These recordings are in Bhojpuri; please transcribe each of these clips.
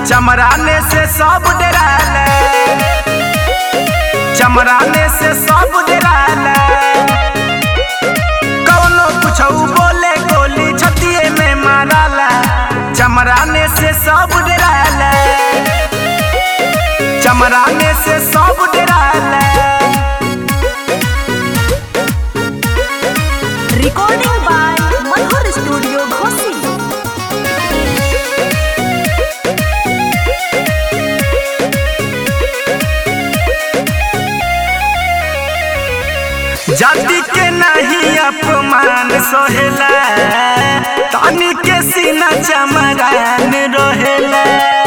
चमराने से सब डराला चमराने से सब डराला कौनो कुछ बोले गोली छतिए में माराला चमराने से सब डराला चमराने से सब डराला Recording by Manhor Studio, Ghosi. जाति के नहीं अपमान सोहेला तानी के सीना चमरान रहेला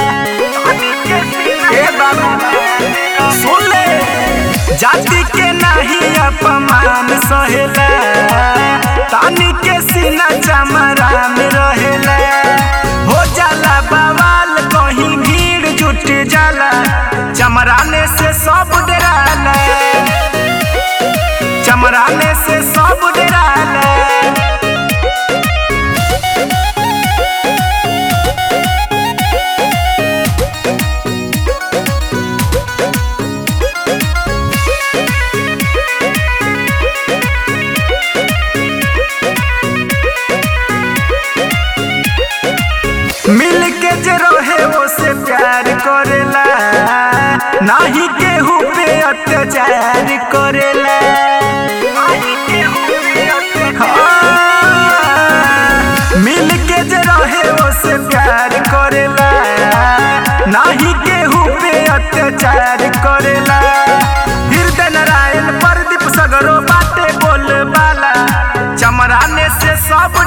ए बाबू सुन ले जाति के नहीं अपमान सोहेला तानी के सीना चमरान रहेला हो जाला बवाल कहीं भीड़ जुट जाला चमराने से सब डराला चमराने से सब डराला मिल के जे रहे वो से प्यार करेला नाही केहू पे अत्याचार करेला हाँ, मिल के जे रहे वो से प्यार करेला नाही केहू पे अत्याचार करेला हृदय नारायण प्रदीप सगरो बाटे बोल बाला चमराने से सब